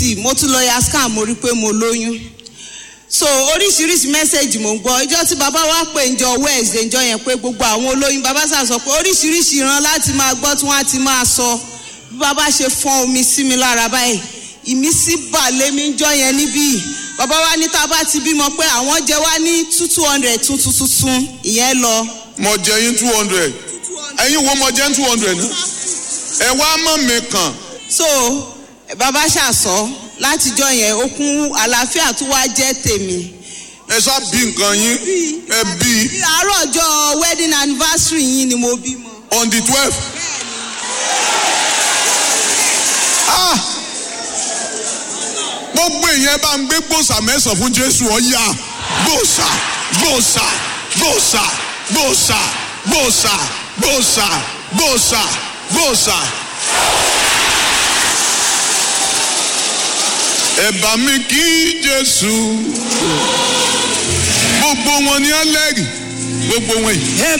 ct mo tún lọ ya scan mo rí pé mo lóyún so oríṣiríṣi mẹ́sẹ̀gì mò ń gbọ́ ìjọ tí bàbá wa pè ń jọ wednesday ìjọ yẹn pé gbogbo àwọn olóyún bàbá sà sọ pé oríṣiríṣi ìran láti máa gbọ́ tí wọ́n á ti máa sọ bí bàbá ṣe fọ́n omi sí mi lára báyìí ìmísí bà lémi ń jọ yẹn níbí bàbá wa ní tá a bá ti bímọ pé àwọn jẹ wá ní two two hundred tuntun tuntun ìyẹn lọ. mo jẹ yín two hundred ẹ̀yin wo mo jẹ two hundred náà ẹ wá mọ̀ mi kàn so bàbá ṣàṣọ látijọ́ yẹn okun àlàáfíà tó wá jẹ́ tèmi. ẹ sá bí nǹkan yín ẹ bí àárọ̀ ọjọ́ wedding anniversary yín ni mo bímọ. on the twelve. Ah! gbogbo èèyàn bá ń gbé gbòòsà mẹ́sàn-án fún jésù ọ̀yà gbòòsà gbòòsà gbòòsà gbòòsà gbòòsà gbòòsà gbòòsà gbòòsà. ẹ bá mi kí jésù gbogbo wọn ni ẹlẹ́rìí gbogbo wọn yìí. ẹ